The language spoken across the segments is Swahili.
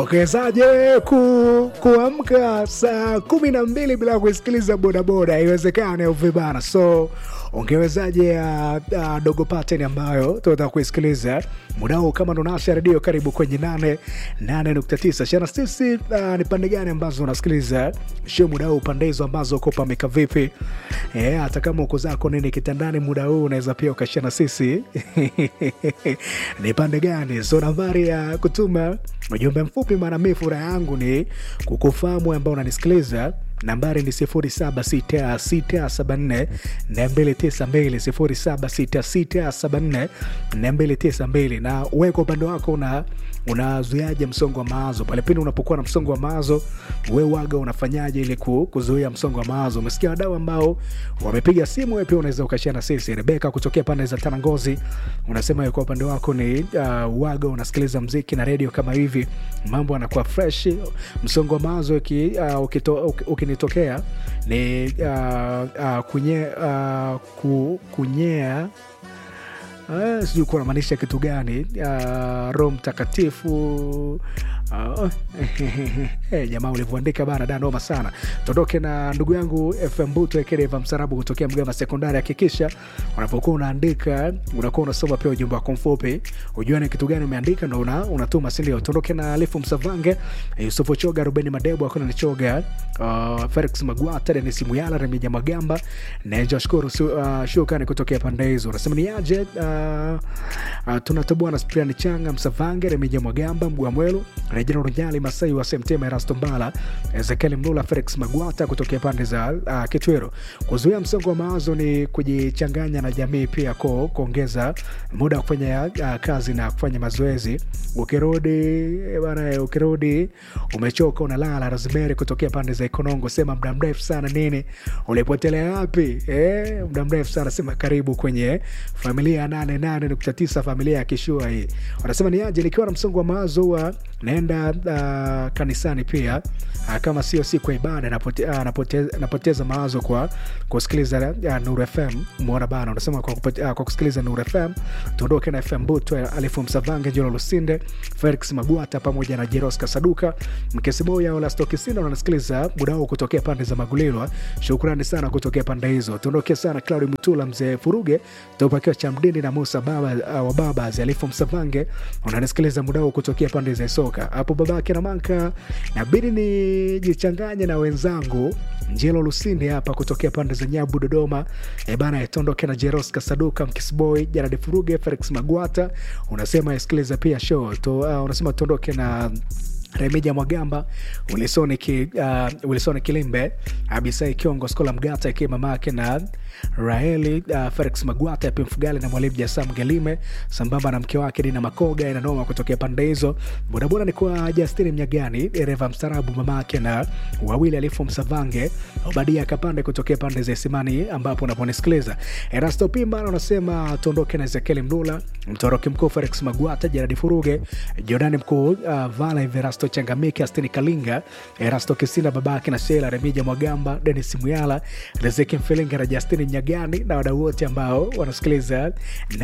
Ukiwezaje ku, kuamka saa kumi na mbili bila kusikiliza bodaboda? Haiwezekani au vibana? So ungewezaje uh, uh, dogo pattern ambayo tunataka kuisikiliza muda huu? Kama ndo nasha redio, karibu kwenye nane nane nukta tisa shana sisi. Uh, ni pande gani ambazo unasikiliza show muda huu, pande hizo ambazo uko pameka vipi? Eh, hata kama uko zako nini kitandani muda huu, unaweza pia ukashana sisi ni pande gani? So nambari ya kutuma ujumbe mfupi, maana mi furaha yangu ni kukufahamu ambao unanisikiliza nambari ni 076674 292 076674 na wewe kwa upande wako una unazuiaje msongo wa mawazo pale pindi unapokuwa na msongo wa mawazo we waga unafanyaje ili ku- kuzuia msongo wa mawazo umesikia wadau ambao wamepiga simu we pia unaweza ukashia na sisi rebeka kutokea pande za tanangozi unasema wewe kwa upande wako ni uh, waga unasikiliza mziki na redio kama hivi mambo anakuwa fresh msongo wa mawazo uki, uh, ukito, uki, ukinitokea ni uh, uh, kunye, uh, ku, kunyea Uh, sijui kuwa namaanisha kitu gani uh, roho mtakatifu uh, hey, jamaa ulivyoandika bana da noma sana tuondoke na ndugu yangu fm buto ekereva msarabu kutokea mgama sekondari hakikisha unapokuwa unaandika unakuwa unasoma pia ujumbe wako mfupi ujua ni kitu gani umeandika ndo una, unatuma sindio tuondoke na alifu msavange yusufu choga rubeni madebo akuna nichoga uh, felix magwata denis muyala remija magamba na joshkuru uh, shukani kutokea pande hizo unasema ni aje uh, uh, tunatoboa na spriani changa msavange remija mwagamba mgwamwelu rejena runyali masai wa semtema erasto mbala ezekiel mlula felix magwata kutokea pande za uh, kitwero kuzuia msongo wa mawazo ni kujichanganya na jamii pia ko kuongeza muda wa kufanya uh, kazi na kufanya mazoezi ukirudi bana ukirudi umechoka unalala rosemary kutokea pande za ikonongo sema muda mrefu sana nini ulipotelea wapi eh, muda mrefu sana sema karibu kwenye familia ya 88.9 familia ya kishua hii wanasema ni aje nikiwa na msongo wa mawazo huwa naenda uh, kanisani pia uh, kama sio siku ya ibada napote, uh, napoteza, napoteza mawazo kwa kusikiliza uh, nur fm mwona bana unasema kwa, kupote, uh, kwa kusikiliza nur fm tuondoke na fm buto alifu msavange jolo lusinde felix magwata pamoja na jeros kasaduka mkesiboya olastokisinda unasikiliza muda huu kutokea pande za magulilwa shukrani sana kutokea pande hizo tuondoke sana claudi mutula mzee furuge tupakiwa cha mdini na musa baba uh, wa baba alifu msavange unanisikiliza muda huu kutokea pande za soka hapo babake na manka nabidi nijichanganye na wenzangu njelo lusinde hapa kutokea pande za nyabu dodoma e bana tondoke na jeros kasaduka mkisboy jaradi furuge felix magwata unasema isikiliza pia show to, uh, unasema tuondoke na remija mwagamba ulisoni, ki, uh, ulisoni kilimbe abisai kiongo skola mgata ikiwa mamake na raeli uh, felix magwata yapi mfugali na mwalimu jasam gelime sambamba na mke wake dina makoga inanoma kutokea pande hizo bodaboda ni kwa justini mnyagani dereva mstarabu mamake na wawili alifu msavange obadia kapande kutokea pande za isimani ambapo unaponisikiliza erasto pimba unasema tuondoke na ezekieli mlula mtoroki mkuu felix magwata jeradi furuge jordani mkuu uh, vala verasto changamike astini kalinga erasto kisinda babake na shela remija mwagamba denis muyala riziki mfilinga na justini mnyagani na wadau wote ambao wanasikiliza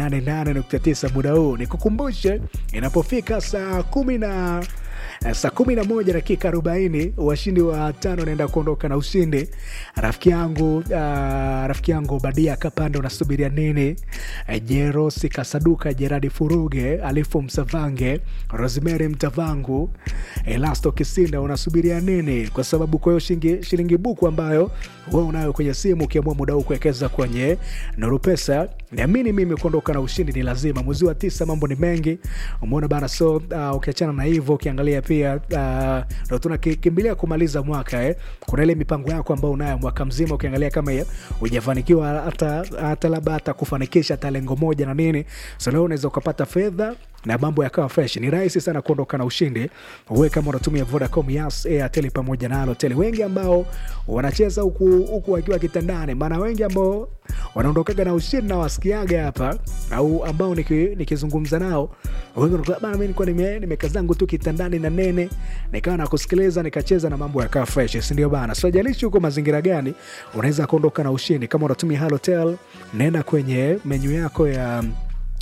88.9 muda huu nikukumbushe inapofika saa kumi na saa kumi na moja dakika arobaini washindi wa tano wanaenda kuondoka na ushindi rafiki yangu uh, rafiki yangu badia kapande unasubiria nini uh, jerosi kasaduka jeradi furuge alifu msavange rosemary mtavangu elasto kisinda unasubiria nini kwa sababu kwa hiyo shilingi, shilingi buku ambayo we unayo kwenye simu ukiamua muda huu kuwekeza kwenye nuru pesa niamini mimi kuondoka na ushindi ni lazima mwezi wa tisa mambo ni mengi umeona bana so uh, ukiachana na hivyo ukiangalia pia uh, ndo tunakimbilia kumaliza mwaka eh. kuna ile mipango yako ambao unayo mwaka mzima ukiangalia kama hujafanikiwa hata, hata labda hata kufanikisha hata lengo moja na nini so leo unaweza ukapata fedha na mambo yakawa fresh ni rahisi sana kuondoka na ushindi uwe kama unatumia vodacom yas airtel pamoja na alotel wengi ambao wanacheza huku huku wakiwa kitandani maana wengi ambao wanaondokaga na ushindi na wasikiaga hapa au ambao nikizungumza niki nao wengi wanakuwa, bana mi nilikuwa nime, nimekaa zangu tu kitandani na nene nikawa nakusikiliza nikacheza na mambo yakawa fresh sindio bana so jalishi huko mazingira gani unaweza kuondoka na ushindi kama unatumia halotel naenda kwenye menyu yako ya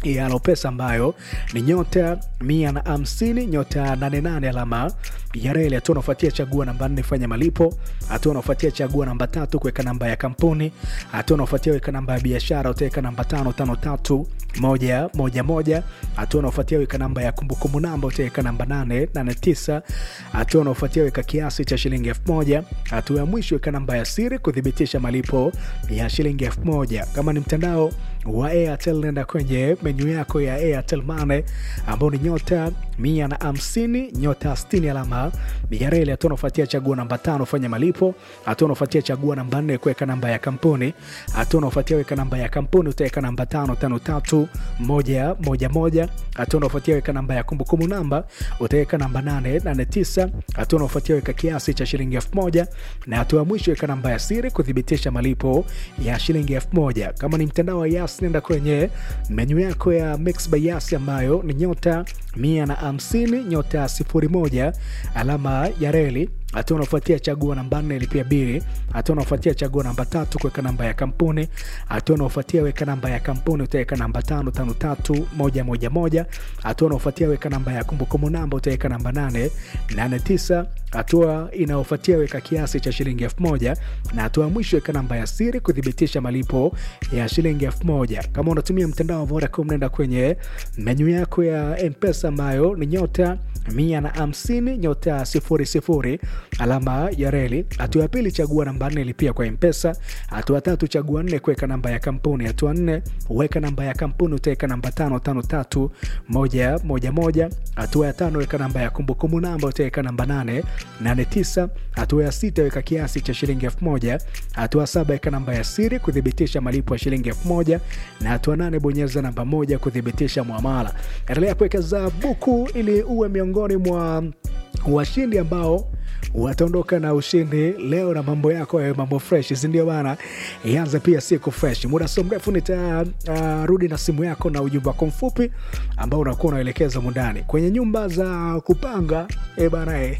ya Lopesa ambayo ni nyota mia na hamsini nyota nane nane alama ya reli. Hatua unaofuatia chagua namba nne fanya malipo. Hatua unaofuatia chagua namba tatu kuweka namba ya kampuni. Hatua unaofuatia weka namba ya biashara, utaweka namba tano tano tatu moja moja moja. Hatua unaofuatia weka namba ya kumbukumbu namba, utaweka namba nane nane tisa. Hatua unaofuatia weka kiasi cha shilingi elfu moja. Hatua ya mwisho weka namba ya siri kuthibitisha malipo ya shilingi elfu moja. Kama ni mtandao wa Airtel nenda kwenye menyu yako ya Airtel Money ambao ni nyota mia na hamsini nyota sitini alama ya reli. Hatua unafuatia chagua namba tano fanya malipo. Hatua unafuatia chagua namba nne kuweka namba ya kampuni. Hatua unafuatia weka namba ya kampuni utaweka namba tano tano tatu moja moja moja. Hatua unafuatia weka namba ya kumbukumbu namba utaweka namba nane nane tisa. Hatua unafuatia weka kiasi cha shilingi elfu moja na hatua ya mwisho weka namba ya siri kuthibitisha malipo ya shilingi elfu moja. Kama ni mtandao wa Yas nenda kwenye menyu yako ya Mix by Yas ambayo ni nyota mia na hamsini nyota sifuri moja alama ya reli. Hatua unafuatia chagua namba nne lipia bili. Hatua unafuatia chagua namba tatu kuweka namba ya kampuni. Hatua unafuatia weka namba ya kampuni utaweka namba tano tano tatu moja moja moja. Hatua unafuatia weka namba ya kumbukumbu namba utaweka namba nane nane tisa. Hatua inayofuatia weka kiasi cha shilingi elfu moja na hatua ya mwisho weka namba ya siri kuthibitisha malipo ya shilingi elfu moja. Kama unatumia mtandao wa Vodacom nenda kwenye menyu yako ya Mpesa ambayo ni nyota mia na hamsini nyota sifuri sifuri alama ya reli. Hatua ya pili chagua namba nne lipia kwa Mpesa. Hatua tatu chagua nne kuweka namba ya kampuni. Hatua nne weka namba ya kampuni utaweka namba tano tano tatu moja moja moja. Hatua ya tano weka namba ya kumbukumbu namba utaweka namba nane nane tisa. Hatua ya sita weka kiasi cha shilingi elfu moja. Hatua saba weka namba ya siri kuthibitisha malipo ya shilingi elfu moja na hatua nane bonyeza namba moja kuthibitisha mwamala. Endelea kuwekeza buku ili uwe miongoni mwa washindi ambao wataondoka na ushindi leo na mambo yako yawe mambo fresh, sindio bana? Ianze pia siku fresh. Muda so mrefu nitarudi uh, na simu yako na ujumbe wako mfupi ambao unakuwa unaelekeza mundani kwenye nyumba za kupanga e bana e.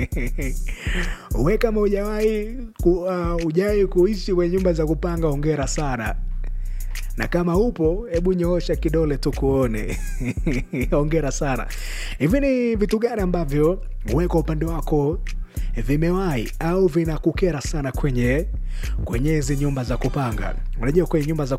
we kama ujawahi ku, uh, ujawahi kuishi kwenye nyumba za kupanga, ongera sana na kama upo hebu nyoosha kidole tukuone. Ongera sana. Hivi ni vitu gani ambavyo wewe kwa upande wako vimewahi au vinakukera sana kwenye kwenye hizi nyumba za kupanga? Unajua kwenye nyumba za